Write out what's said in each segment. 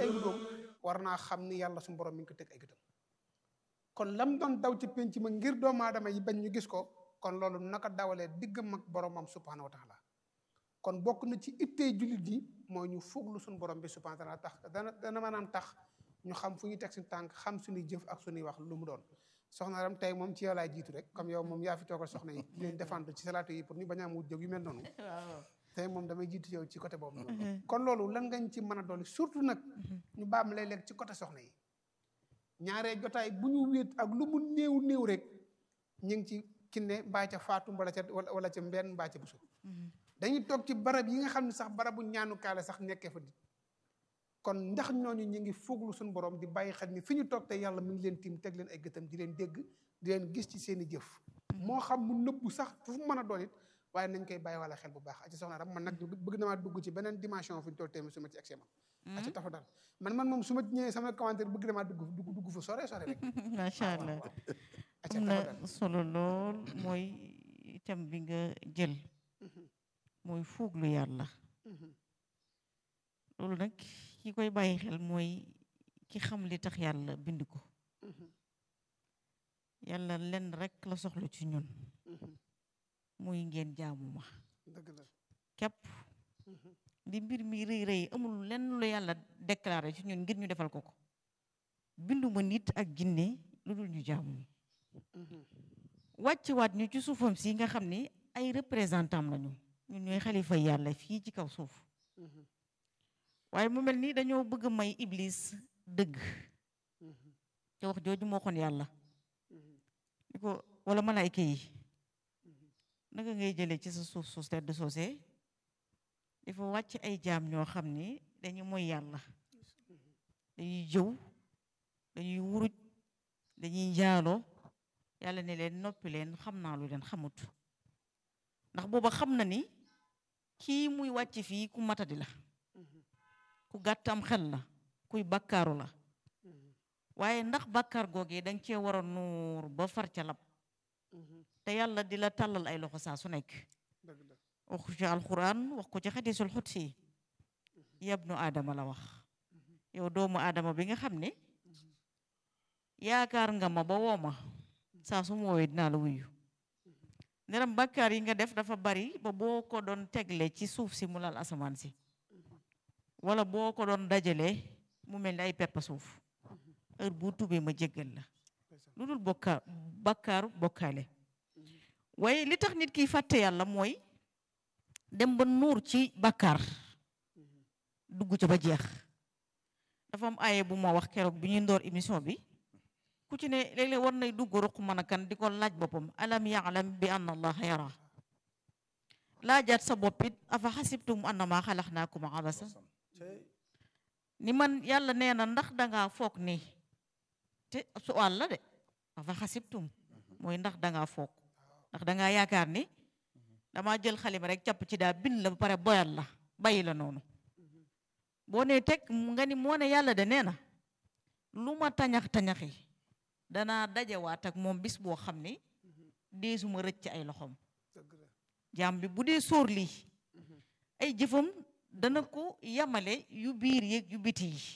ay wutoom war naa xam ni yàlla suñu borom mi ngi ko teg ay gëtam kon lam doon daw ci penc ma ngir doomu aadama yi bañ ñu gis ko kon loolu naka dawalee diggam ak boromam subhanahu wa taala kon bokk na ci ittee jullit yi mooy ñu fooglu suñu borom bi subhanahu wa taala tax dana dana maanaam tax ñu xam fu ñuy teg suñu tànk xam suñuy jëf ak suñuy wax lu mu doon soxna ram tey moom ci yow laay jiitu rek comme yow moom yaa fi toogal soxna yi di leen défendre ci salaatu yi pour ñu bañ a am wut jóg yu mel noonu tey moom damay jiitu yow ci côté boobu noonu kon loolu lan ngañ ci mën a dolli surtout nag ñu baam léeg-léeg ci côté soxna yi ñaaree jotaay bu ñu wéet ak lu mu néew néew rek ñu ngi ci kinne mbaa ca faatu wala ca wala ca mbenn mbaa ca busu dañuy toog ci barab yi nga xam ne sax barabu ñaanukaale sax nekkee fa di kon ndax ñooñu ñu ngi fooglu suñu borom di bàyyi xel ni fi ñu toog te yàlla mu ngi leen tiim teg leen ay gëtam di leen dégg di leen gis ci seen i jëf moo xam mu nëbbu sax fu mu mën a doon it waaye nañ koy bàyyi wala xel bu baax aci soxna ram man nag bëgg namaa dugg ci beneen dimension fu ñu toll tamit su ma ci egsi man aci tafa daal man man moom su ma ñëwee sama commentaire bëgg namaa dugg dugg dugg fa sore sore rek macha allah am na solo lool mooy itam bi nga jël mooy fuuglu yàlla loolu nag ki koy bàyyi xel mooy ki xam li tax yàlla bind ko yàlla lenn rek la soxla ci ñun muy ngeen jaamu ma képp di mbir mi rëy rëy amul lenn lu yàlla déclaré ci ñun ngir ñu defal ko ko binduma nit ak jinne lu dul ñu jaamu wàcc waat ñu ci suufam si nga xam ni ay représentant lañu ñun ñooy xalifa yàlla fii ci kaw suuf waaye mu mel ni dañoo bëgg may iblis dëgg te wax jooju moo xoon yàlla ni ko wala malaayka yi naka ngay jëlee ci sa suuf suuf tedd soosee dafa wàcc ay jaam ñoo xam ni dañu mooy yàlla dañuy jëw dañuy wuruj dañuy njaaloo yàlla ne leen noppi leen xam naa lu leen xamut ndax booba xam na ni kii muy wàcc fii ku matadi la ku gàtt am xel la kuy bakkaaru la waaye ndax bakkaar googee danga cee war a nuur ba far ca lab te yàlla di la tàllal ay loxo saa su nekk wax ci alquran wax ko ci xadisul xutsi yabnu aadama la wax yow doomu aadama bi nga xam ne yaakaar nga ma ba woo ma saa su ma woowee dinaa la wuyu neram bakkaar yi nga def dafa bari ba boo ko doon tegle ci suuf si mu lal asamaan si wala boo ko doon dajalee mu mel ni ay peppa suuf heure bu tubee ma jéggal la lu dul bokka bakkaaru bokkaale waaye li tax nit kiy fàtte yàlla mooy dem ba nuur ci bakkaar dugg ca ba jeex dafa am aaye bu ma wax keroog bi ñuy ndoor émission bi ku ci ne léeg-léeg war nay dugg ruq mën a kan di ko laaj boppam alam yaalam bi anna allaha yara laajaat sa boppit afa xasibtum annama xalaxnaakum abasa ni man yàlla nee na ndax dangaa foog ni te suwaal la de afa xasibtum mooy ndax dangaa foog ndax dangaa yaakaar ni damaa jël xalima rek capp ci daa bind la ba pare boyal la bàyyi la noonu boo nee teg nga ni moo ne yàlla de nee na lu ma tañax-tañaxi danaa dajewaat ak moom bis boo xam ni deesuma rëcc ci ay loxoom jaam bi bu dee sóor lii ay jëfam dana ko yamale yu biir yeeg yu biti yi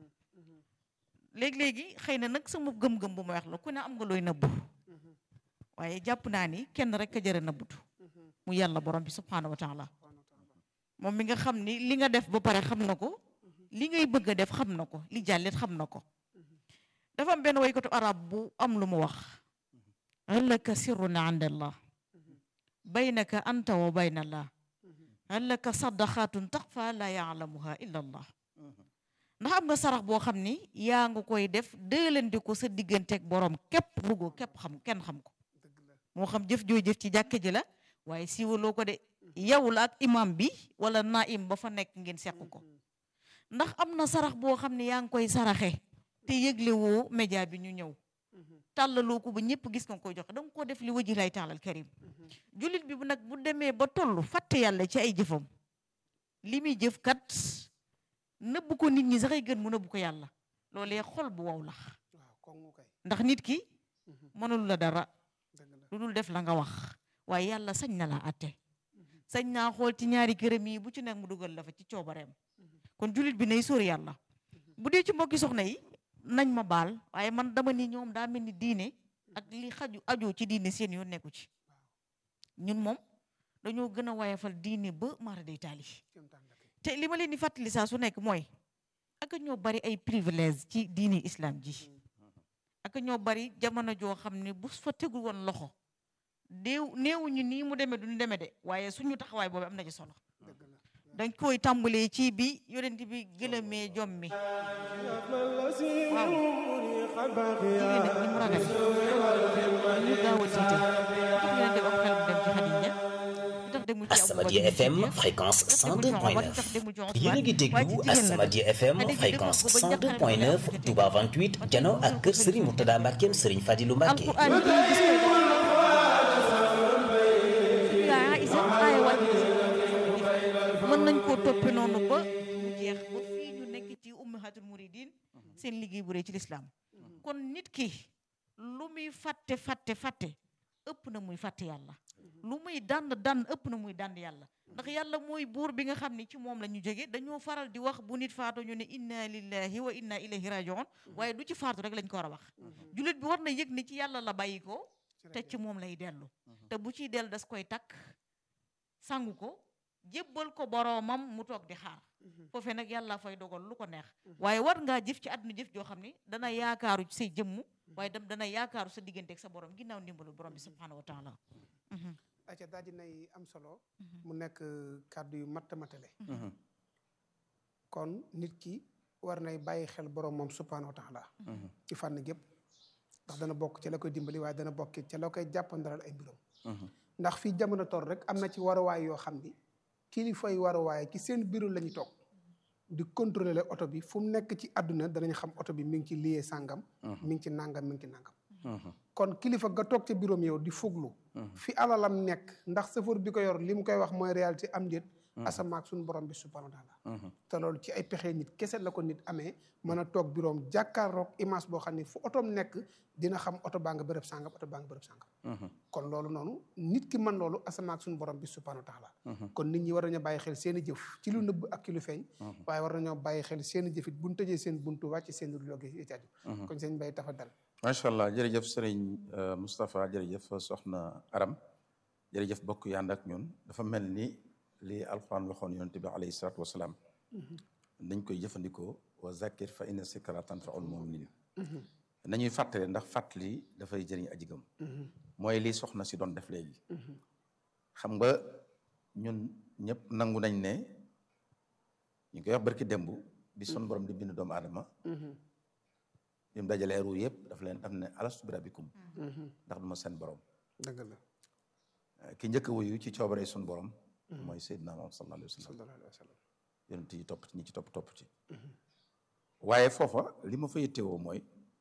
léegi-léegi xëy na nag sama gëm-gëm bu ma wax la ku ne am nga looy nëbbu waaye jàpp naa ni kenn rek a jëre nëbbutu mu yàlla borom bi subhaanahu wa taala moom mi nga xam ni li nga def ba pare xam na ko li ngay bëgg a def xam na ko li jàllit xam na ko dafa am benn waykatu arab bu am lu mu wax hal laka sirrun inda allah baynaka anta wa bayna allah hal laka sadaqatun taxfa la yaalamuha illa allah ndax am nga sarax boo xam ni yaa nga koy def dëlandi ko sa digganteeg borom képp bëggoo képp xam kenn xam ko moo xam jëf joo jëf ci jàkka ji la waaye siiwaloo ko de yow la ak imam bi wala naim ba fa nekk ngeen seq ko ndax am na sarax boo xam ne yaa ngi koy saraxe te yëgle woo média bi ñu ñëw tàllaloo ko ba ñëpp gis nga koy joxe danga koo def li waji lay taalal karim jullit bi bu nag bu demee ba toll fàtte yàlla ci ay jëfam li muy jëf kat nëbb ko nit ñi sax ay gën mu nëbb ko yàlla loolee xol bu wow la ndax nit ki mënul la dara lu dul def la nga wax waaye yàlla sañ na la atte sañ naa xool ci ñaari këram yi bu ci nekk mu dugal la fa ci coobareem kon jullit bi nay sóor yàlla bu dee ci mbokki soxna yi nañ ma baal waaye man dama ni ñoom daa mel ni diine ak li xaju ajoo ci diine seen yoon nekku ci ñun moom dañoo gën a wayafal diine ba mara day taali te li ma leen di fàttali saa su nekk mooy ak ñoo bari ay privilège ci diine islam ji ak ñoo bari jamono joo xam ne bu fa tegul woon loxo déew néewuñu nii mu demee duñu demee de waaye suñu taxawaay boobu am na ci solo dañ koy tàmbalee ci bi yonent bi gëlëmee jom mi waaw jigéen nag ni mu ragal ñu gaaw a tiite tax yonent bi am xel mu dem ci Xadija tax demul ci Asamadia FM fréquence 102.9 yéen a ngi déglu Asamadia FM fréquence 102.9 Touba 28 jano ak kër Serigne Mourtada Mbackeem Serigne Fadilou Mbacke alquran ji gis nga yaa isa aaya wàcc mën nañ koo toppe noonu ba mu jeex ba fii ñu nekk ci ummahatul muridin seen liggéey bu rëy ci lislaam kon nit ki lu muy fàtte fàtte fàtte ëpp na muy fàtte yàlla lu muy dànd dànd ëpp na muy dànd yàlla ndax yàlla mooy buur bi nga xam ne ci moom la ñu jóge dañoo faral di wax bu nit faatu ñu ne inna lillahi wa inna ilayhi rajiun waaye du ci faatu rek lañ ko war a wax jullit bi war na yëg ni ci yàlla la bàyyi ko te ci moom lay dellu te bu ciy dellu das koy takk sangu ko jébbal ko boroomam mu toog di xaar foofee nag yàlla fay dogal lu ko neex waaye war ngaa jëf ci àdduna jëf joo xam ne dana yaakaaru ci say jëmm waaye dem dana yaakaaru sa diggante ak sa borom ginnaaw ndimbalu borom bi subhanahu wa taala acca daal dinay am solo mu nekk kàddu yu matt matale kon nit ki war nay bàyyi xel borom moom subhanahu wa taala ci fànn gépp ndax dana bokk ci la koy dimbali waaye dana bokk ci la koy jàppandaral ay mbiram ndax fii jamono toll rek am na ci waruwaay yoo xam ni kilifay waruwaay ci seen bureau la ñu toog di contrôler oto bi fu mu nekk ci àdduna danañ xam oto bi mi ngi ci liyee sàngam mi ngi ci nàngam mi ngi ci nàngam kon kilifa ga toog ca bureau yow di fuglu fi alalam nekk ndax sëfoor bi ko yor li mu koy wax mooy réalité am déet asamaak suñu borom bi subhanahu wa taala te loolu ci ay pexe nit kese la ko nit amee mën a toog bureau am jàkkaarloog image boo xam ne fu otoom nekk dina xam oto baa nga bërëb sàngam oto baa nga bërëb sàngam kon loolu noonu nit ki mën loolu asamaak suñu borom bi subhanahu wa taala kon nit ñi war nañoo bàyyi xel seen i jëf ci lu nëbb ak ci lu feeñ waaye war nañoo bàyyi xel seen i jëfit buñ tëjee seen buntu wàcc seen logi yi caaju kon sëñ Bay tafa dal macha allah jërëjëf sëriñ Moustapha jërëjëf soxna Aram jërëjëf bokk yànd ak ñun dafa mel ni li alquran waxoon yonente bi alayhi salaatu wasalaam dañ koy jëfandikoo wa zakir fa inna zikra tanfaul muminin nañuy fàttali ndax fàttali dafay jëriñ aji gëm mooy li soxna si doon def léegi xam nga ñun ñëpp nangu nañ ne ñu koy wax barki démb bi son borom di bind doomu aadama bi mu dajalee ruu yëpp daf leen daf ne alastu bi rabbikum ndax duma seen borom dëgg la ki njëkk a wuyu ci coobare sun borom mooy Seydina Muhammad sallallahu alayhi wa sallam sallallahu alayhi wa sallam yonent yi topp ci ñi ci topp topp ci waaye foofa li ma fa yittewoo mooy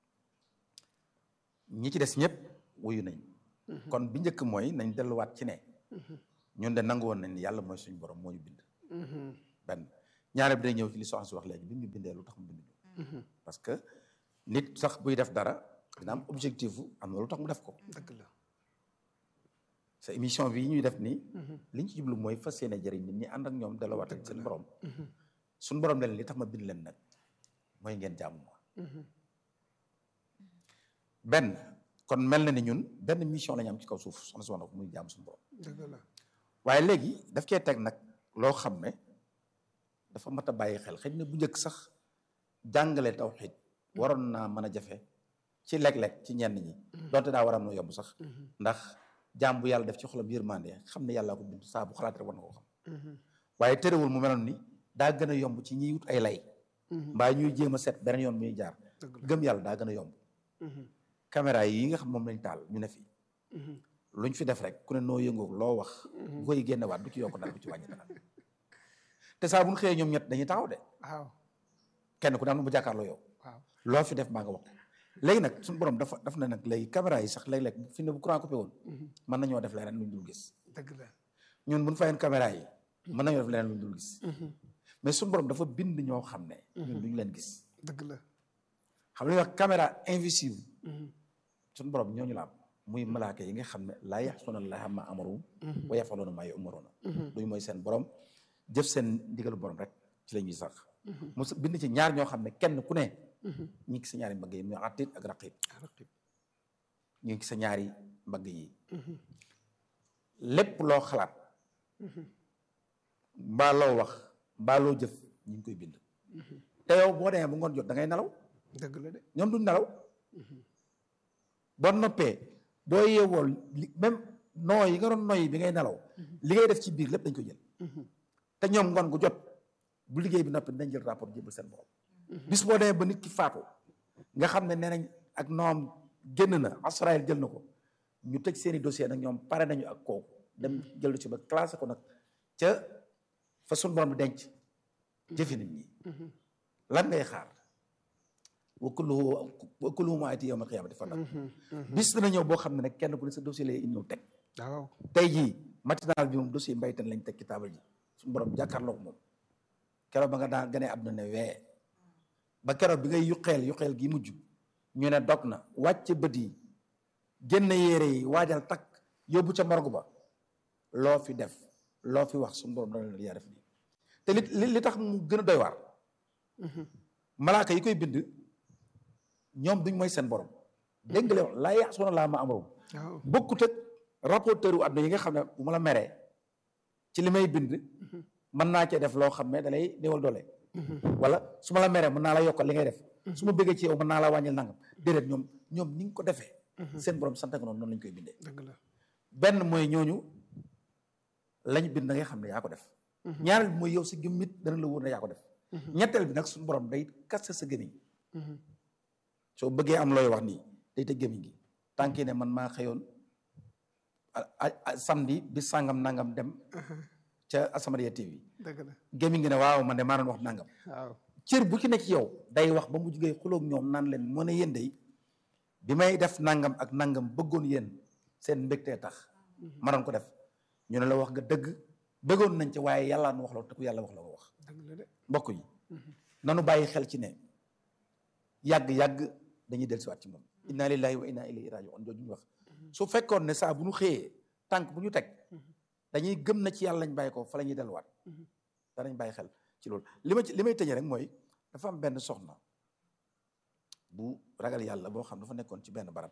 ñi ci des ñëpp wuyu nañ kon bi njëkk mooy nañ delluwaat ci ne ñun de nangu woon nañ ni yàlla mooy suñu borom moo ñu bind benn ñaare bi day ñëw ci li soxna si wax léegi bi ñu bindee lu tax mu bind ñu parce que nit sax buy def dara dina am objectif am na lu tax mu def ko dëgg la sa émission bi ñuy def nii liñ ci jublu mooy fas yéene jëriñ nit ñi ànd ak ñoom delluwaat ak seen borom suñu borom leen li tax ma bind leen nag mooy ngeen jaamu ma benn kon mel na ni ñun benn mission la ñu am ci kaw suuf soxna si wax na ko muy jaamu suñu borom dëgg la waaye léegi daf cee teg nag loo xam ne dafa mat a bàyyi xel xëy na bu njëkk sax jàngale tawxiid waroon naa mën a jafe ci léeg-léeg ci ñenn ñi donte daa war a mën a yomb sax ndax jaam bu yàlla def ci xolam yërmande xam ne yàllaa ko bind saa bu xalaat rek war na koo xam waaye terewul mu meloon ni daa gën a yomb ci ñiy wut ay lay mbaa ñuy jéem a seet beneen yoon muy jaar gëm yàlla daa gën a yomb caméra yi nga xam moom lañ taal ñu ne fi luñ fi def rek ku ne noo yëngoo loo wax bu koy génne waat du ci yokk dara du ci wàññi dara te saa bu ñu xëyee ñoom ñett dañuy taxaw de waaw kenn ku ne am na bu jàkkaarloo yow waaw loo fi def maa nga wax léegi nag suñu borom dafa daf ne nag léegi caméra yi sax léeg-léeg fi ne bu courant coupé woon mën nañoo def leneen luñ dul gis dëgg la ñun bu ñu fayoon caméra yi mën nañoo def leneen luñ dul gis mais suñu borom dafa bind ñoo xam ne ñun duñu leen gis dëgg la xam nga wax caméra invisible suñu borom ñooñu la am muy malaaka yi nga xam ne laa yaxsuuna llaaha maa amaruhum wa yafaluuna maa yu'maruuna duñu mooy seen borom jëf seen ndigalu borom rek ci la ñuy sax mu bind ci ñaar ñoo xam ne kenn ku ne ñi ngi sa ñaari mbagg yi muy atit ak raqib ñu ngi sa ñaari mbagg yi lépp loo xalaat mbaa loo wax mbaa loo jëf ñu ngi koy bind te yow boo demee bu ngoon jot da ngay nelaw dëgg la de ñoom duñ nelaw boo noppee boo yeewoo li même noo yi nga doon noyyi bi ngay nelaw li ngay def ci biir lépp dañ ko jël te ñoom ngoon gu jot bu liggéey bi noppi dañ jël rapport jébal seen borom bis boo demee ba nit ki faatu nga xam ne nee nañ ak noom génn na Israël jël na ko ñu tëj seeni dossier nag ñoom pare nañu ak kooku dem jël ci ba classé ko nag ca fa suñ borom bi denc jëfi nit ñi lan ngay xaar wa kulluhu wa kulluhu ma ati yawmal qiyaamati fardan bis dina ñëw boo xam ne nag kenn ku ne sa dossier lay ñëw teg waaw tey jii matinal bi moom dossier mbaytan lañ teg ci taabal ji suñu borom jàkkaarloog moom keroog ba nga daan gane àdduna ne wee ba keroog bi ngay yuqeel yuqeel gi mujj ñu ne dog na wàcc bët yi génn yére yi waajal takk yóbbu ca morgue ba loo fi def loo fi wax suñu borom dana la yaa def lii te li li tax mu gën a doy waar malaaka yi koy bind ñoom duñ mooy seen borom dégg nga leen laa yaasuuna laa ma amrum waaw bokkut ak rapporteur wu àdduna yi nga xam ne bu ma la meree ci li may bind mën naa cee def loo xam ne da lay néewal doole wala su ma la meree mën naa la yokkal li ngay def su ma bëggee ci yow mën naa la wàññil nangam déedéet ñoom ñoom ni nga ko defee seen borom sant ko noonu noonu lañ koy bindee dëgg la benn mooy ñooñu lañ bind da ngay xam ne yaa ko def ñaareel bi mooy yow si gëmmit dana la wóor ne yaa ko def ñetteel bi nag suñu borom day kaste sa gémmiñ soo bëggee am looy wax nii day tëj gémmiñ gi tànki ne man maa xëyoon samedi bi sàngam nangam dem ca Asamadia TV dëgg la gémmiñ gi ne waaw man de maa doon wax nangam waaw cër bu ci nekk yow day wax ba mu jugee xuloog ñoom naan leen moo ne yéen day bi may def nangam ak nangam bëggoon yéen seen mbégtee tax ma doon ko def ñu ne la wax nga dëgg bëggoon nañ ci waaye yàlla nu wax la te ku yàlla wax la ko wax dëgg la de mbokk yi nanu bàyyi xel ci ne yàgg-yàgg dañuy dellusiwaat ci moom inna lillahi wa inna ilayhi rajiun jooju ñu wax su fekkoon ne saa bu ñu xëyee tànk bu ñu teg dañuy gëm na ci yàlla lañ bàyyi ko fa la ñuy delluwaat danañ bàyyi xel ci loolu li ma ci li may tëjee rek mooy dafa am benn soxna bu ragal yàlla boo xam dafa nekkoon ci benn barab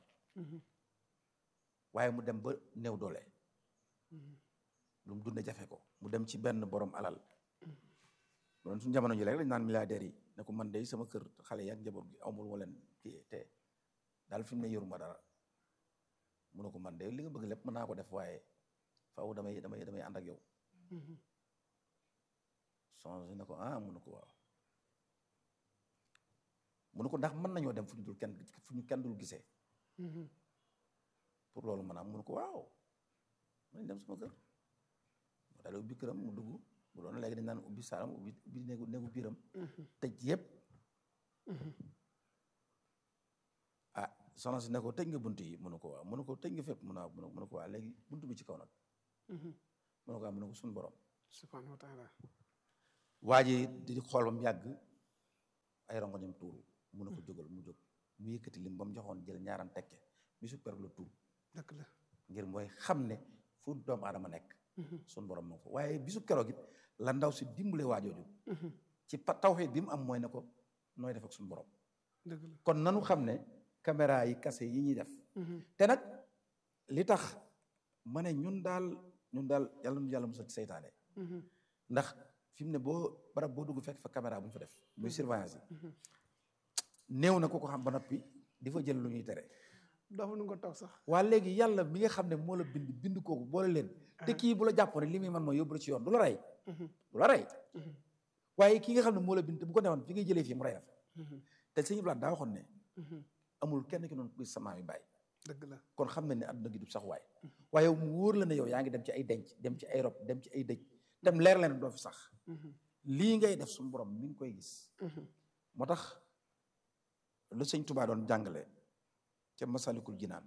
waaye mu dem ba néew doole lu mu dunde jafe ko mu dem ci benn borom alal mu doon suñu jamono ji rek lañ naan milliardaires yi ne ko man de sama kër xale yi ak njaboot gi amul ma leen kii te daal fi mu ne yoruma dara mu ne ko man de li nga bëgg lépp mën naa ko def waaye faaw damay damay damay ànd ak yow songe ne ko ah mu ne ko waaw mu ne ko ndax mën nañoo dem fu ñu dul kenn fu ñu kenn dul gisee pour loolu mën a am mu ne ko waaw mën dem sama kër mu daal ubbi këram mu dugg bu doon léegi dañ naan ubbi saalam ubbi ubbi néegu néegu biiram tëj yëpp ah soxna si ne ko tëj nga bunt yi mu ne ko waaw mu ne ko tëj nga fépp mu ne waaw mu ne ko waaw léegi bunt bi ci kaw nag mu ne ko waaw mu ne ko suñu borom subhanahu wa taala waa ji di xool ba mu yàgg ay rongoñam tuuru mu ne ko jógal mu jóg mu yëkkati lim ba mu joxoon jël ñaaram tekke bisu per la tuur dëgg la ngir mooy xam ne fu doomu aadama nekk suñu borom moo ko waaye bisu keroog it la ndaw si dimbale waajooju ci pa tawxiid bi mu am mooy ne ko nooy def ak suñu borom dëgg la kon nanu xam ne caméra yi kase yi ñuy def te nag li tax ma ne ñun daal ñun daal yàlla nu yàlla musal ci seytaane ndax fi mu ne boo barab boo dugg fekk fa caméra bu ñu fa def muy surveillance yi néew na ko ko xam ba noppi di fa jël lu ñuy tere doofu nu nga toog sax waa léegi yàlla mi nga xam ne moo la bind bind kooku boole leen te kii bu la jàppoon li muy man mooy yóbbu la ci yoon du la rey du la rey waaye kii nga xam ne moo la bind te bu ko newoon fi ngay jëlee fii mu rey la te sëñ Blaat daa waxoon ne amul kenn ki noonu kuy sama mi bàyyi dëgg la kon xam ne ne àdduna gi du sax waay waaye mu wóor la ne yow yaa ngi dem ci ay denc dem ci ay rob dem ci ay dëj dem leer leen doo fi sax lii ngay def suñu borom mi ngi koy gis moo tax lu sëñ Tubaa doon jàngale ca masalikul jinaan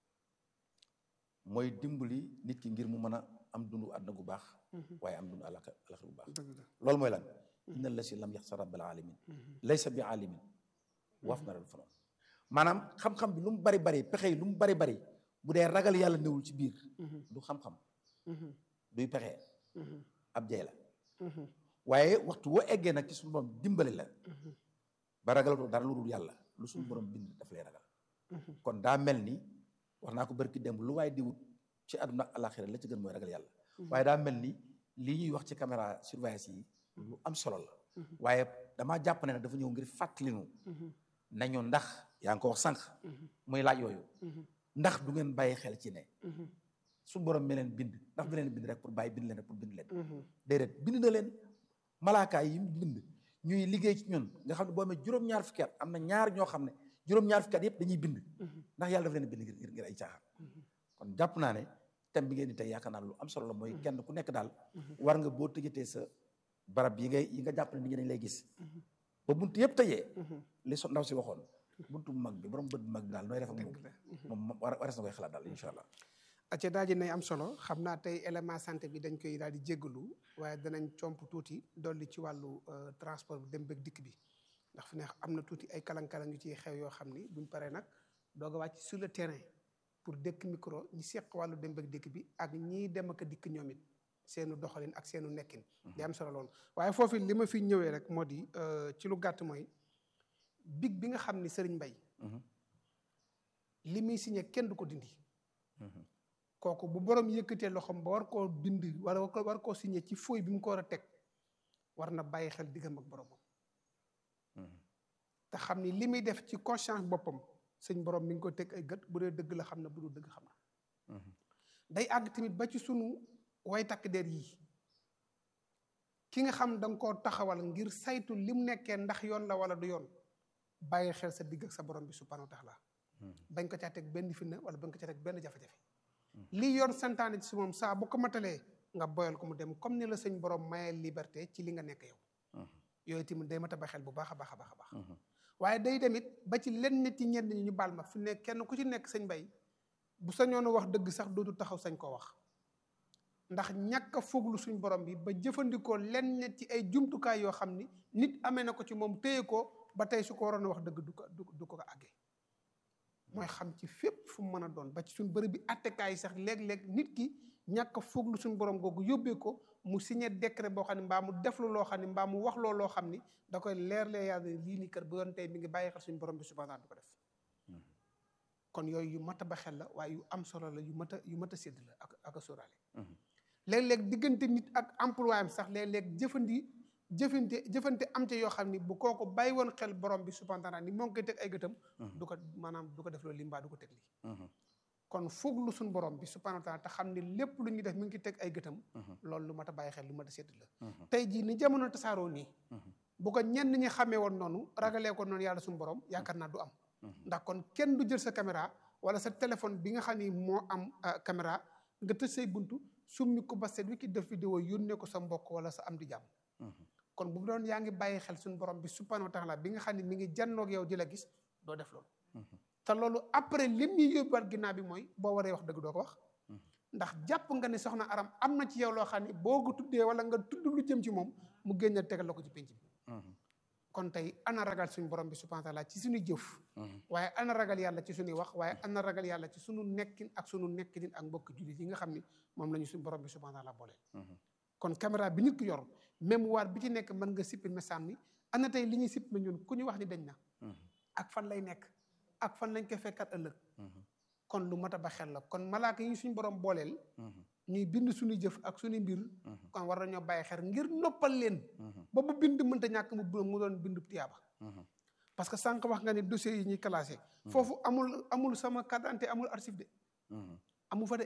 mooy dimbali nit ki ngir mu mën a am dundu àdduna gu baax waaye am dundu alaxira gu baax dëgg la loolu mooy lan inna la si lam yaxsa rabbal alamin laysa bi alimin waaf na ral fanoon maanaam xam-xam bi lu mu bari bari pexe yi lu mu bari bari bu dee ragal yàlla newul ci biir du xam-xam duy pexe ab jay la waaye waxtu woo eggee nag ci suñu borom dimbali la ba ragalatoo dara lu dul yàlla lu suñu borom bind daf lay ragal kon daa mel ni wax naa ko barki démb lu waaye di wut ci àdduna ak alaxira la ci gën mooy ragal yàlla waaye daa mel ni lii ñuy wax ci caméra surveillance yi lu am solo la waaye damaa jàpp ne nag dafa ñëw ngir fàttalinu nañu ndax yaa ngi ko wax sànq muy laaj yooyu ndax du ngeen bàyyi xel ci ne suñu borom mi leen bind ndax du leen bind rek pour bàyyi bind leen rek pour bind leen déedéet bind na leen malaakaay yi mu bind ñuy liggéey ci ñun nga xam ne boo amee juróom-ñaar fukki at am na ñaar ñoo xam ne juróom-ñaar fukki at yëpp dañuy bind ndax yàlla dafa leen bind ngir ngir ay caaxaan kon jàpp naa ne thème bi ngeen di tey yaakaar naa lu am solo la mooy kenn ku nekk daal war nga boo tëjatee sa barab yi ngay yi nga jàpp ne nit ñi dañ lay gis ba bunt yëpp tëjee li so ndaw si waxoon buntu bu mag bi borom bët bu mag bi daal nooy def ak moom moom war wares na koy xalaat daal incha allah acca daaji nay am solo xam naa tey élément santé bi dañ koy daal di jéggalu waaye danañ comp tuuti dolli ci wàllu transport bi dem bëgg dikk bi ndax fi ne am na tuuti ay kalang-kalang yu ciy xew yoo xam ni buñ paree nag doog a wàcc sur le terrain pour dëkk micro ñi seq wàllu dem bëgg dikk bi ak ñiy dem ak dikk ñoom it seenu doxalin ak seenu nekkin di am solo loolu waaye foofu li ma fi ñëwee rek moo di ci lu gàtt mooy big bi nga xam ni Serigne Mbaye li muy signé kenn du ko dindi kooku bu borom yëkkatee loxoom ba war koo bind wala war koo signé ci fooy bi mu ko war a teg war na bàyyi xel diggam ak boromam te xam ni li muy def ci conscience boppam sëñ borom mi ngi ko teg ay gët bu dee dëgg la xam na bu dul dëgg xam na day àgg tamit ba ci sunu way takk der yi ki nga xam da nga koo taxawal ngir saytu li mu nekkee ndax yoon la wala du yoon bàyyi xel sa digg ak sa borom bi subhanahu wa taala bañ ko caa teg benn fitna wala bañ ko caa teg benn jafe-jafe lii yoon santaane ci si moom saa bu ko matalee nga boyal ko mu dem comme ni la sëñ borom mayee liberté ci li nga nekk yow yooyu tamit day mat a ba xel bu baax a baax a baax a baax waaye day demit ba ci len nit yi ñenn ñi ñu baal ma fi ne kenn ku ci nekk sëñ bay bu sañoon wax dëgg sax dootu taxaw sañ koo wax ndax ñàkk a foglu suñ borom bi ba jëfandikoo len nit ci ay jumtukaay yoo xam ni nit amee na ko ci moom téye ko ba tey su ko waroon a wax dëgg du ko du ko àggee mooy xam ci fépp fu mu mën a doon ba ci suñ bërëb bi attekaay yi sax léeg-léeg nit ki ñàkk a foglu suñ borom googu yóbbee ko mu signé décret boo xam ne mbaa mu deflu loo xam ne mbaa mu wax loo loo xam ni da koy leer lee yàlla lii ni kër bu doon tey mi ngi bàyyi xel suñ borom bi subhanahu du ko def kon yooyu yu mat a ba xel la waaye yu am solo la yu mat a yu mat a sédd la ak ak a sóoraale léeg-léeg diggante nit ak emploi am sax léeg-léeg jëfandi jëfante jëfante am ca yoo xam ni bu kooku bàyyi woon xel borom bi subhanahu taala ni moo ngi koy teg ay gëtam du ko maanaam du ko def loolu li mbaa du ko teg lii kon fooglu suñ borom bi subhanahu taala te xam ni lépp lu ñuy def mi ngi koy teg ay gëtam loolu lu mat a bàyyi xel lu mat a sédd la tey jii ni jamono tasaaroo nii bu ko ñenn ñi xamee woon noonu ragalee ko noonu yàlla suñu borom yaakaar naa du am ndax kon kenn du jël sa caméra wala sa téléphone bi nga xam ni moo am caméra nga tëj say buntu summi ko ba set wi ki def vidéo yónnee ko sa mbokk wala sa am di jàmm kon bu doon yaa ngi bàyyi xel suñu borom bi subhanahu wa taala bi nga xam ne mi ngi jannoog yow di la gis doo def loolu te loolu après lim ñuy yóbbuwaat ginnaaw bi mooy boo waree wax dëgg doo ko wax ndax jàpp nga ne soxna aram am na ci yow loo xam ne boo ko tuddee wala nga tudd lu jëm ci moom mu génne tegal la ko ci penc bi kon tey ana ragal suñu borom bi subhanahu wa taala ci suñuy jëf waaye ana ragal yàlla ci suñuy wax waaye ana ragal yàlla ci suñu nekkin ak suñu nekkinin ak mbokk jullit yi nga xam ni moom la ñu suñu borom bi subhanahu wa taala booleel kon caméra bi nit ki yor mémoire bi ci nekk mën nga supprimer sànni ana tey li ñuy supprimer ñun ku ñu wax ni dañ na ak fan lay nekk ak fan lañ koy fekkat ëllëg kon lu mat a ba xel la kon malaaka yi suñu borom booleel ñuy bind suñuy jëf ak suñuy mbir kon war nañoo bàyyi xel ngir noppal leen ba bu bind mënta ñàkk mu mu doon bindu tiyaaba parce que sànq wax nga ni dossiers yi ñuy classé foofu amul amul sama carte d'identité amul archive de amu fa de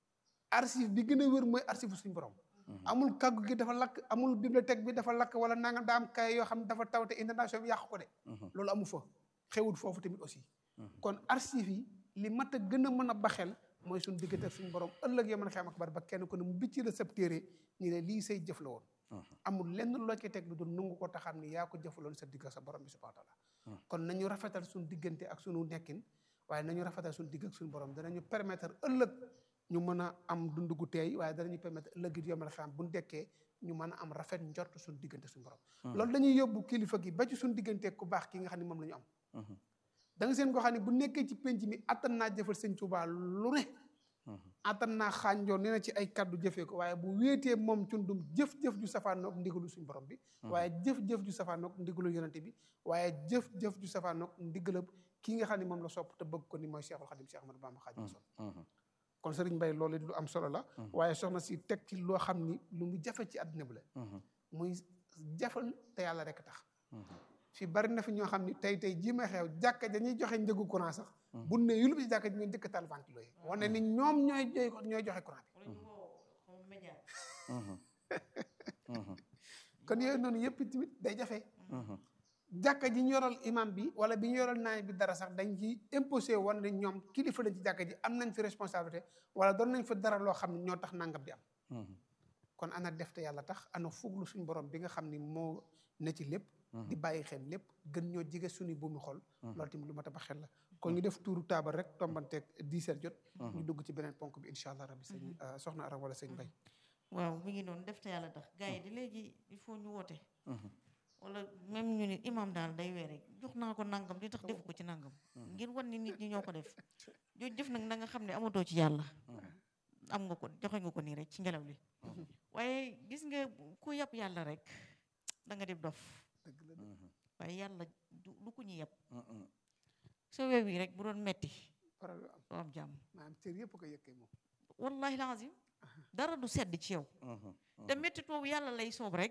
archive bi gën a wér mooy archive suñu borom amul kàggu gi dafa lakk amul bibliothèque bi dafa lakk wala nanga daa am kay yoo xam ne dafa taw te international bi yàqu ko de loolu amu fa xewul foofu tamit aussi kon archive yi li mat a gën a mën a baxel mooy suñu diggante ak suñu borom ëllëg yoo mën a xam ak bari ba kenn ku ne mu bicci la sab téere ñu ne lii say jëf la woon amul lenn loo ci teg lu dul nangu ko taxam ni yaa ko jëfaloon sa digg ak sa borom bi subhanahu wa taala kon nañu rafetal suñu diggante ak suñu nekkin waaye nañu rafetal suñu digg ak suñu borom danañu permettre ëllëg ñu mën a am dund gu teey waaye danañu permettre ëllëg it yomal xam bu ñu dekkee ñu mën a am rafet njort suñu diggante suñu borom loolu dañuy yóbbu kilifa gi ba ci suñu diggante ku baax ki nga xam ne moom la ñu am da nga seen koo xam ne bu nekkee ci penc mi attan naa jëfal sëñ Tuubaa lu ne attan naa xànjoo nee na ci ay kaddu jëfee ko waaye bu wéetee moom cundum jëf-jëf ju safaanoog ndigalu suñu borom bi waaye jëf-jëf ju safaanoog ndigalu yonente bi waaye jëf-jëf ju safaanoog ndigalab kii nga xam ne moom la sopp te bëgg ko ni mooy Cheikhul Khadim Cheikh Ahmadou Bamba Khadim Rasul kon sëriñ Mbay loolu it lu am solo la waaye soxna si teg ci loo xam ni lu mu jafe ci àddina bi la muy jafal te yàlla rek tax fi bari na fi ñoo xam ni tey tey jii may xew jàkka dañuy joxe njëgu courant sax bu ne yulub ci jàkka ji ñooy njëkk tal ventilo yi wane ni ñoom ñooy ñooy joxe courant bi kon yooyu noonu yëpp tamit day jafe jàkka ji ñu yoral imam bi wala bi ñu yoral naay bi dara sax dañ ci imposé woon ne ñoom kilifa lañ ci jàkka ji am nañ fi responsabilité wala doon nañ fa dara loo xam ne ñoo tax nangam di am kon ana def te yàlla tax ana fuglu suñ borom bi nga xam ni moo ne ci lépp di bàyyi xel lépp gën ñoo jige suñu buumi xol loolu tamit lu ma tabax xel la kon ñu def tuuru taabal rek tombanteeg dix heures jot ñu dugg ci beneen ponk bi incha allah rabbi sëñ soxna Aram wala sëñ Mbay waaw mi ngi noonu def te yàlla tax gars yi di léegi il faut ñu woote wala même ñu ni imam daal day weer rek jox naa ko nangam di tax defu ko ci nangam ngir wan ni nit ñi ñoo ko def jooju jëf nag na nga xam ne amatoo ci yàlla am nga ko joxe nga ko nii rek ci ngelaw li waaye gis nga ku yàpp yàlla rek da nga def dof waaye yàlla du ko ñu yàpp soo wew yi rek bu doon metti doo am jàmm maanaam cër yëpp ko yëkkee moom wallahi lazim dara du sedd ci yow te métti boobu yàlla lay soob rek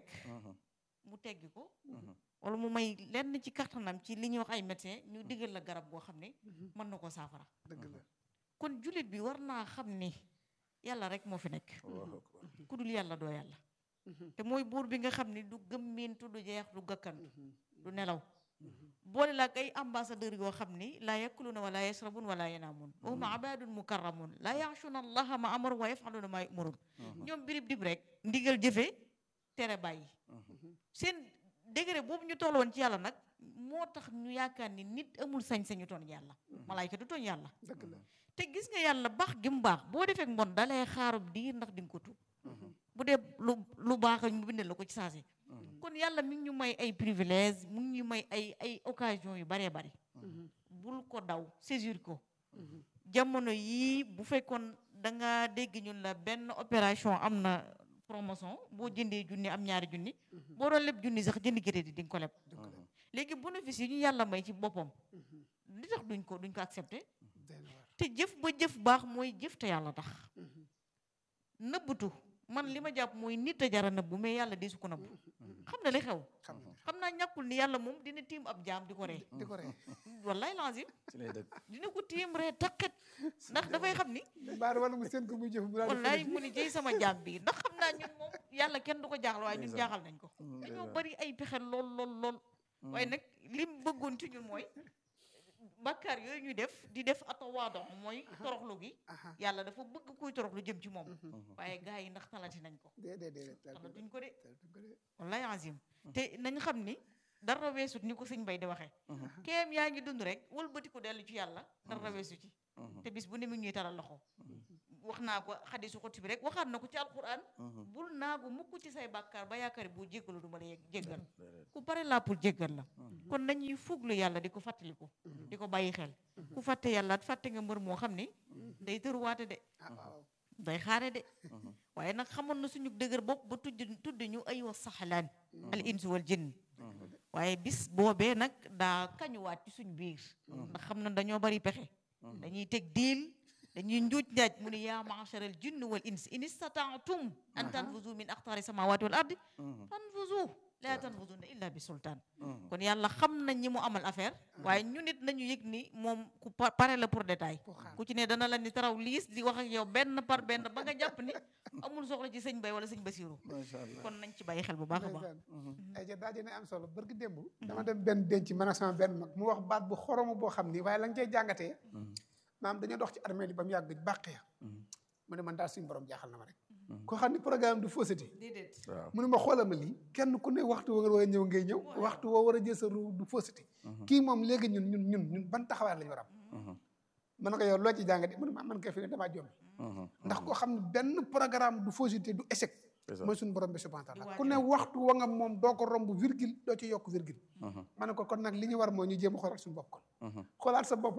mu teggi ko wala mu may lenn ci kattanam ci li ñuy wax ay médecin ñu digal la garab boo xam ne mën na ko saafara dëgg la kon jullit bi war naa xam ni yàlla rek moo fi nekk ku dul yàlla doo yàlla te mooy buur bi nga xam ni du gëmmintu du jeex du gàkkantu du nelaw boole la ak ay ambassadeur yoo xam ni laa yakuluna wala yasrabun wala yanaamun wa hum abadun mukarramun laa yaasuna allaha ma amaru wa yafaluna ma yumurun ñoom birib dib rek ndigal jëfe tere bàyyi seen degré boobu ñu toll woon ci yàlla nag moo tax ñu yaakaar ni nit amul sañ-sañu tooñ yàlla malaayka du tooñ yàlla te gis nga yàlla baax gi mu baax boo defee mbon dalay xaarub diir ndax di nga ko tuub bu dee lu lu baax ñu bindal la ko ci saasi kon yàlla mi ngi ñu may ay privilège mu ngi ñu may ay ay occasion yu baree bari bul ko daw saisir ko jamono yii bu fekkoon da nga dégg ñun la benn opération am na promotion boo jëndee junni am ñaari junni boo doon leb junni sax jënd crédit di nga ko leb léegi bénéfice yi ñu yàlla may ci boppam li tax duñ ko duñ ko accepté te jëf ba jëf baax mooy jëf te yàlla tax nëbbatu man li ma jàpp mooy nit a jara nëbbu mais yàlla di su ko nëbbu xam na li xew xam naa ñàkkul ni yàlla moom dina tiim ab jaam di ko ree di ko ree wallaay lazim ci lay dëgg dina ko tiim ree taqet ndax dafay xam ni baar wala mu seen ko muy jëf bu wallaay mu ni jëy sama jaam bi ndax xam naa ñun moom yàlla kenn du ko jaaxal waaye ñun jaaxal nañ ko dañoo bari ay pexe lool lool lool waaye nag lim bëggoon ci ñun mooy bakkaar yooyu ñuy def di def atawaado mooy toroxlu gi yàlla dafa bëgg kuy toroxlu jëm ci moom waaye gars yi ndax talati nañ ko talatuñ ko de wallaay azim te nañ xam ni dara weesut ni ko sëñ bay di waxee kéem yaa ngi dund rek wëlbati ko dellu ci yàlla dara weesu ci te bis bu ne mi ngi ñuy taral loxo wax naa ko xadisu xoti bi rek waxaat na ko ci alquran bul naagu mukk ci say bàkkaar ba yaakaar boo jéggalu du ma la jéggal ku pare laa pour jéggal la kon nañuy fuglu yàlla di ko fàttaliku di ko bàyyi xel ku fàtte yàlla fàtte nga mbër moo xam ni day tëruwaate de day xaare de waaye nag xamoon na suñu dëgër bopp ba tudd tudd ñu ay wa saxlaan al insu wal jinn waaye bis boobee nag daa kañuwaat ci suñ biir ndax xam na dañoo bari pexe dañuy teg diil dañuy njuuj njaaj mu ne yaa macharal jinn wal ins in istataatum an tanfuzu min aqtaari samawati wal ardi tanfuzu laa tanfuzuna illa bi sultaan kon yàlla xam nañ ñi mu amal affaire waaye ñu nit nañu yëg ni moom ku pare la pour détail ku ci ne dana la ni taraw liis di wax ak yow benn par benn ba nga jàpp ni amul soxla ci sëñ bay wala sëñ basiru kon nañ ci bàyyi xel bu baax a baax ay ja daa dina am solo bërgi démb dama dem benn denc man ak sama benn mag mu wax baat bu xoromu boo xam ni waaye la nga cey jàngatee maam dañoo dox ci armée li ba mu yàgg bàq ya mu ne man daal suñu borom jaaxal na ma rek koo xam ne programme du fausseté mu ne ma xoolal ma lii kenn ku ne waxtu wa nga war a ñëw ngay ñëw waxtu woo war a jël sa ru du fausseté kii moom léegi ñun ñun ñun ñun ban taxawaay lañu war a am man ko yow loo ci jàngate mu ne ma man kay fi ne damaa jombi ndax koo xam ne benn programme du fausseté du échec mooy suñu borom bi subhanahu wa taala ku ne waxtu wa nga moom doo ko romb virgule doo ci yokk virgule ma ne ko kon nag li ñu war mooy ñu jéem a xoolaat suñu bopp kon xoolaat sa bopp nag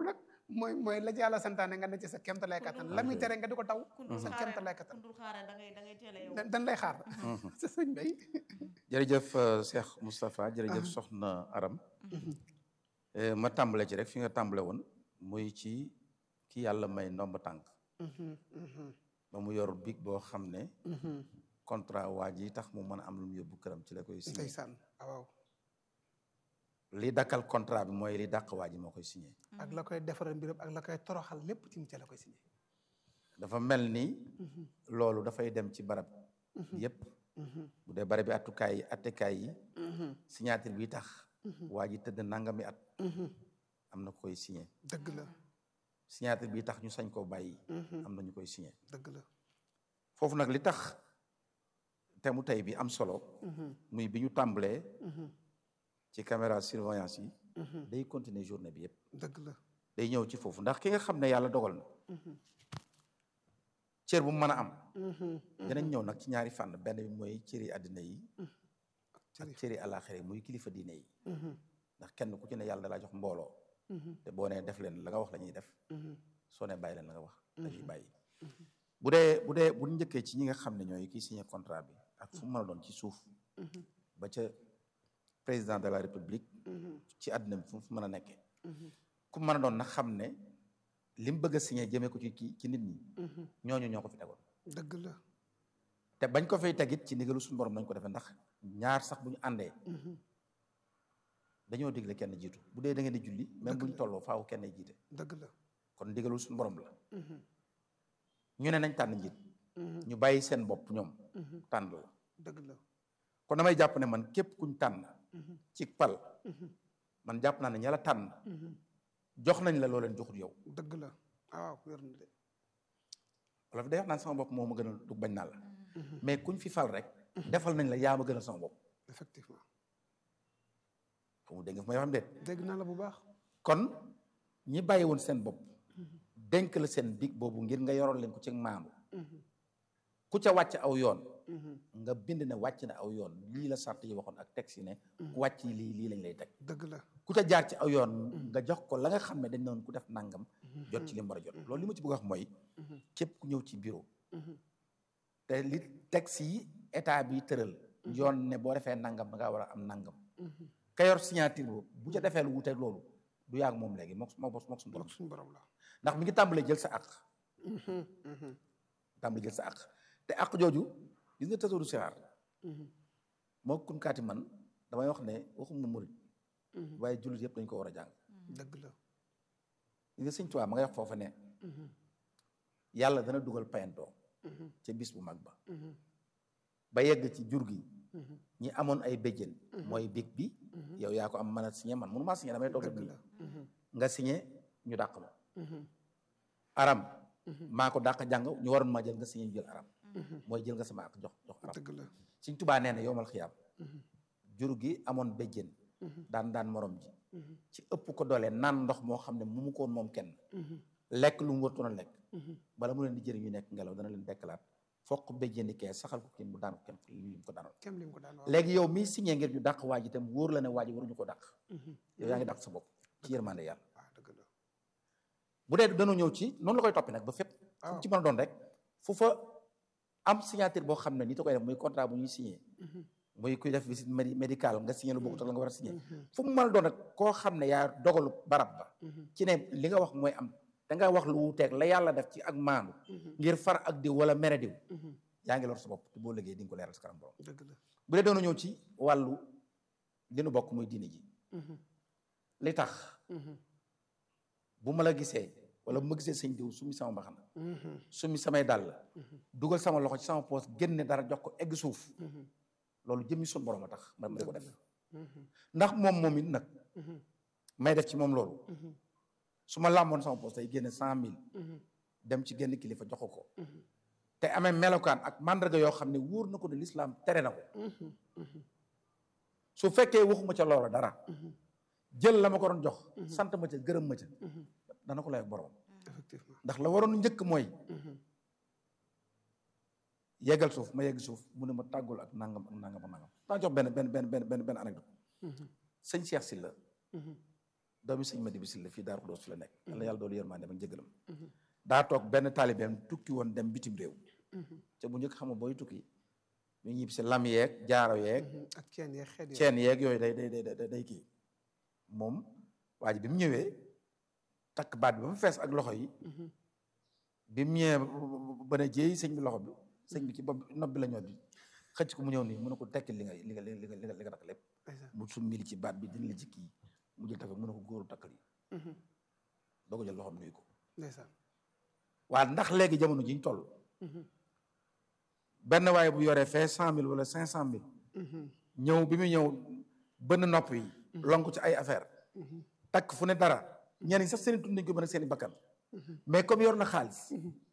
mooy mooy la ci yàlla santaane nga ne ci sa kéemtalaay kattan la muy tere nga di ko taw kundul sa xaare kéemtalaay kattan kundul xaare da ngay da ngay teel a yow dañ lay xaar sa sëñ bay jërëjëf Cheikh Moustapha jërëjëf Soxna Aram ma tàmbale ci rek fi nga tàmbale woon muy ci ki yàlla may ndomb tànk ba mu yor big boo xam ne contrat waa ji tax mu mën a am lu mu yóbbu këram ci la koy signé ndeysaan waaw li dakkal contrat bi mooy li dàq waa ji moo koy signé ak la koy defaral mbiram ak la koy toroxal lépp ci mu ca la koy signé dafa mel ni loolu dafay dem ci barab yépp bu dee barab bi attukaay yi attekaay yi signature bi tax waa ji tëdd nangami at am na koy signé dëgg la signature bi tax ñu sañ koo bàyyi am na ñu koy signé dëgg la foofu nag li tax te mu tey bi am solo muy bi ñu tàmbalee ci caméra surveillance yi day continuer journée bi yépp dëgg la day ñëw ci foofu ndax ki nga xam ne yàlla dogal na cër bu mu mën a am dinañ ñëw nag ci ñaari fànn benn bi mooy cëri àddina yi ak cëri àllaaxira yi muy kilifa diine yi ndax kenn ku ci ne yàlla dalaa jox mbooloo te boo nee def leen la nga wax la ñuy def soo ne bàyyi leen la nga wax dañuy bàyyi bu dee bu dee bu njëkkee ci ñi nga xam ne ñooy kii signé contrat bi ak fu mu mën a doon ci suuf ba ca président de la république ci àddina bi fu mu mën a nekkee ku mën a doon nag xam ne li mu bëgg a signé jëmee ko ci ci ci nit ñi ñooñu ñoo ko fi tegoon dëgg la te bañ ko fay tegit ci ndigalu suñu borom nañ ko defee ndax ñaar sax bu ñu àndee dañoo digle kenn jiitu bu dee da ngeen di julli même bu ñu tolloo faaw kenn jiite dëgg la kon ndigalu suñu borom la ñu ne nañ tànn njiit ñu bàyyi seen bopp ñoom tànn la dëgg la kon damay jàpp ne man képp kuñ tànn ci pal man jàpp naa ne ña la tànn jox nañ la loo leen joxut yow dëgg la waaw wér na de wala fi day wax naan sama bopp moo ma gënal du bañ naa la mais kuñ fi fal rek defal nañ la yaa ma gënal sama bopp effectivement fu mu dégg nga fu may waxam déet dégg naa la bu baax kon ñi bàyyi woon seen bopp dénk la seen big boobu ngir nga yoroon leen ko ci maandu ku ca wàcc aw yoon nga bind ne wàcc na aw yoon lii la sart yi waxoon ak texte yi ne ku wàcc lii lii lañ lay teg dëgg la ku ca jaar ci aw yoon nga jox ko la nga xam ne dañ noon ku def nangam jot ci li mu war a jot loolu li ma ci bëgg a wax mooy képp ku ñëw ci bureau te li texte yi état bi tëral yoon ne boo defee nangam da ngaa war a am nangam ka yor signature boobu bu ca defee lu wuteeg loolu du yàgg moom léegi mook moo mook suñu borom mook suñu borom la ndax mi ngi tàmbalee jël sa àq tàmbalee jël sa àq te àq jooju gis nga tasoodu sixaar moo kun kaati man damay wax ne waxum na murit waaye jullit yëpp dañ ko war a jàng dëgg la gis nga sëñ Tuubaa ma ngay wax foofa ne yàlla dana dugal payantoo ca bis bu mag ba ba yegg ci jur gi ñi amoon ay béjjén mooy big bi yow yaa ko am mën a signé man mënu maa signé damay toog dëgg nii la nga signé ñu dàq ma aram maa ko dàq jàng ñu waroon maa jël nga signé ñu jël aram mooy jël nga sama ak jox jox aram dëgg la Sëñ Tuubaa nee na yowmal xiyaam jur gi amoon béjjén daan daan morom ji ci ëpp ko doole naan ndox moo xam ne mu mu ko woon moom kenn lekk lu mu wartoon a lekk bala mu leen di jëriñ ñu nekk ngelaw dana leen dekkalaat fokk béjjéni kee saxal ko kenn mu daan ko kenn li mu ko daanoon kem lim ko daan wax léegi yow miy signé ngir ñu dàq waa ji itam wóor la ne waa ji waruñu ko dàq yow yaa ngi dàq sa bopp ci yërmande yàlla waaw dëgg la bu dee dañoo ñëw ci noonu la koy toppi nag ba fépp fu mu ci mën a doon rek fu fa am signature boo xam ne ni ta koy def muy contrat bu ñuy signé muy kuy def visite médi médicale nga signé lu bokkut ak la nga war a signé fu mu mën a doon rek koo xam ne yaa dogalu barab ba ci ne li nga wax mooy am da nga wax lu wuuteeg la yàlla def ci ak maandu ngir far ak diw wala mere diw yaa ngi lor sa bopp te boo liggéey di nga ko leeral sa kanam borom dëgg la bu dee doonu ñëw ci wàllu li nu bokk muy diine ji li tax bu ma la gisee wala bu ma gisee sëñ diw sumi sama mbaxana sumi samay dàll dugal sama loxo ci sama poos génne dara jox ko egg suuf loolu jëmmi sun borom a tax ma ma di ko def ndax moom moom it nag may def ci moom loolu su ma làmboon sama poos tey génne cent mille dem ci génn kilifa jox ko ko te amee melokaan ak mandarga yoo xam ne wóor na ko ne lislaam tere na ko su fekkee waxuma ca loola dara jël la ma ko doon jox sant ma ca gërëm ma ca dana ko lay ak borom effectivement ndax la waroon njëkk mooy yeggal suuf ma yegg suuf mu ne ma tàggul ak nangam ak nangam ak nangam daa jox benn benn benn benn benn benn anecdote sëñ Cheikh Sylla doomi sëñ Madi Bisil la fii Daaru Xudoos fi la nekk yàlla yàlla doolu yërmande ak njëgalam daa toog benn taalibeem tukki woon dem bitim réew te bu njëkk xam nga booy tukki ñu ñib si lam yeeg jaaro yeeg ak ceen yeeg xeet ceen yeeg yooyu day day day day kii moom waa ji bi mu ñëwee takk baat bi ba mu fees ak loxo yi bi mu ñëwee ba ne jéey sëñ bi loxo bi sëñ bi ci bopp nopp bi la ñoo bi xëcc ko mu ñëw nii mu ne ko tekkil li nga li nga li nga li nga li nga takk lépp mu summili ci baat bi dina la ci kii mu jël takk mu ne ko góoru takkal yi doo ko jël loxoom nuyu ko ndeysaan waa ndax léegi jamono ji ñu toll benn waaye bu yoree fee cent mille wala cinq cent mille ñëw bi mu ñëw bënn nopp yi lonk ci ay affaire takk fu ne dara ñenn ñi sax seen i tund nañ ko mën a seen i bakkan mais comme yor na xaalis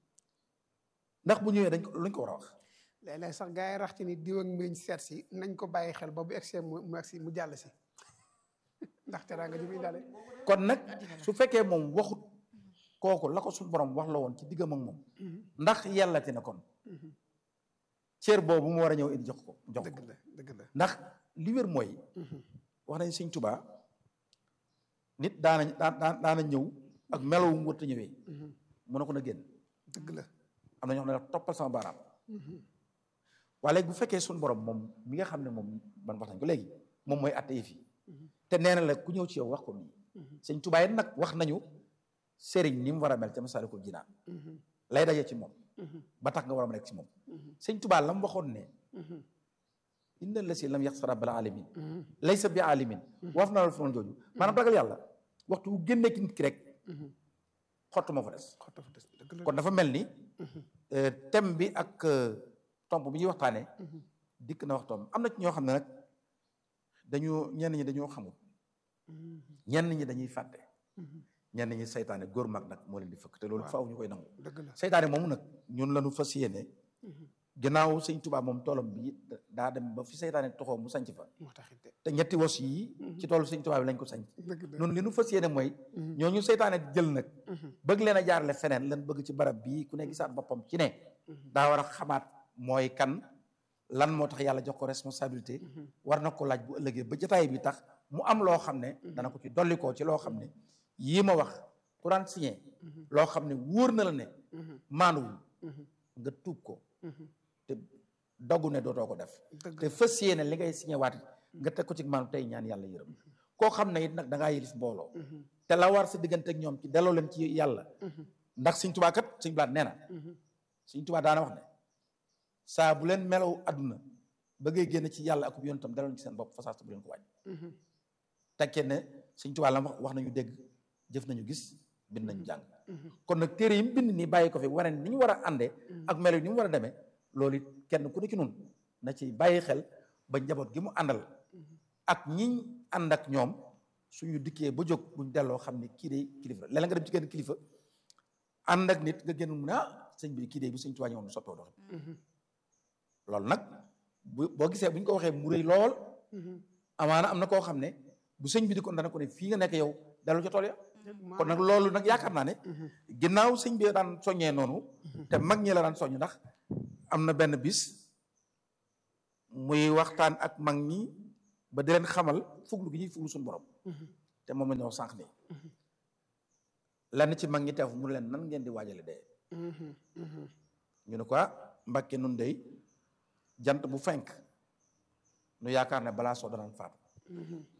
ndax bu ñëwee dañ ko luñ ko war a wax léeg-léeg sax gars yi rax ci ni diw ak mbiñ seet si nañ ko bàyyi xel ba bu egsee mu mu egsi mu jàll si ndax teraanga ji muy dale kon nag su fekkee moom waxut kooku la ko suñu borom wax la woon ci diggam ak moom ndax yellati na kon cër boobu mu war a ñëw indi jox ko jox dëgg ko la dëgg la ndax li wér mooy wax nañ sëñ Tuubaa nit daana daan daana ñëw ak melow mu wërta ñëwee mu ne ko na génn dëgg la am na ñoo xam ne la toppal sama baaraam waaye léegi bu fekkee suñu borom moom mi nga xam ne moom man wax nañ ko léegi moom mooy atte yi fi te nee na la ku ñëw ci yow wax ko nii sëñ Tuubaa yi nag wax nañu sëriñ ni mu war a mel ca Masaalikul Jinaan lay daje ci moom ba tax nga war a nekk ci moom sëñ Tuubaa la mu waxoon ne inna la si lam yax sa rabbal alamin laysa bi alimin waaf naa la fi jooju maanaam ragal yàlla waxtu bu génnee ci nit ki rek xottu moo fa des xottu fa des dëgg la kon dafa mel ni thème bi ak tomb bi ñuy waxtaanee dikk na waxtoom am na ci ñoo xam ne nag dañoo ñenn ñi dañoo xamul ñenn ñi dañuy fàtte ñenn ñi saytaane góor mag nag moo leen di fëkk te loolu faaw ñu koy nangu dëgg la saytaane moomu nag ñun lañu fas yéene ginnaaw sëñ Tuubaa moom toolam bi daa dem ba fi saytaane toxoo mu sanc fa moo taxit de te ñetti wos yi ci toolu sëñ Tuubaa bi lañ ko sanc dëgg la noonu li nu fas yéene mooy ñooñu saytaane jël nag bëgg leen a jaarale feneen lan bëgg ci barab bii ku ne gisaat boppam ci ne daa war a xamaat mooy kan lan moo tax yàlla jox ko responsabilité war na ko laaj bu ëllëgee ba jotaay bi tax mu am loo xam ne dana ko ci dolli koo ci loo xam ne yii ma wax ku daan signé loo xam ne wóor na la ne maanuwul nga tuub ko te doggu ne dootoo ko def dëgg te fas yéene li ngay signé waat nga teg ko ci maanu tey ñaan yàlla yërëm koo xam ne it nag da ngaa yilif mbooloo te la war sa diggante ak ñoom ci delloo leen ci yàlla ndax Sëñ Tuubaa kat Sëñ Blaat nee na Sëñ Tuubaa daana wax ne saa bu leen melaw àdduna bëggee génn ci yàlla ak yonentam delloo leen ci seen bopp fasaas bu leen ko wàññi tekkee ne Sëñ Tuubaa la wax wax nañu dégg jëf nañu gis bind nañu jàng kon nag téere yi mu bind nii bàyyi ko fi wane ni ñu war a àndee ak melo yi ni mu war a demee loolu it kenn ku ne ci nun na ci bàyyi xel ba njaboot gi mu àndal ak ñi ànd ak ñoom suñu dikkee ba jóg buñ delloo xam ne kii de kilifa la léeg nga dem ci kenn kilifa ànd ak nit nga génn mu ne ah sëñ bi kii de bu sëñ Tuubaa ñëwoon sottoo dox loolu nag bu boo gisee bu ñu ko waxee mu rëy lool amaana am na koo xam ne bu sëñ bi di ko dana ko ne fii nga nekk yow dellu ca tool ya kon nag loolu nag yaakaar naa ne ginnaaw sëñ bi daan soññee noonu te mag ñi la daan soññ ndax am na benn bis muy waxtaan ak mag ñi ba di leen xamal fuglu gi ñuy fuglu suñu borom te moom la ñu wax sànq nii lenn ci mag ñi teew mu leen nan ngeen di waajale dee ñu ne ko Mbàkke nun dey jant bu fenk nu yaakaar ne balaa soo danaan faatu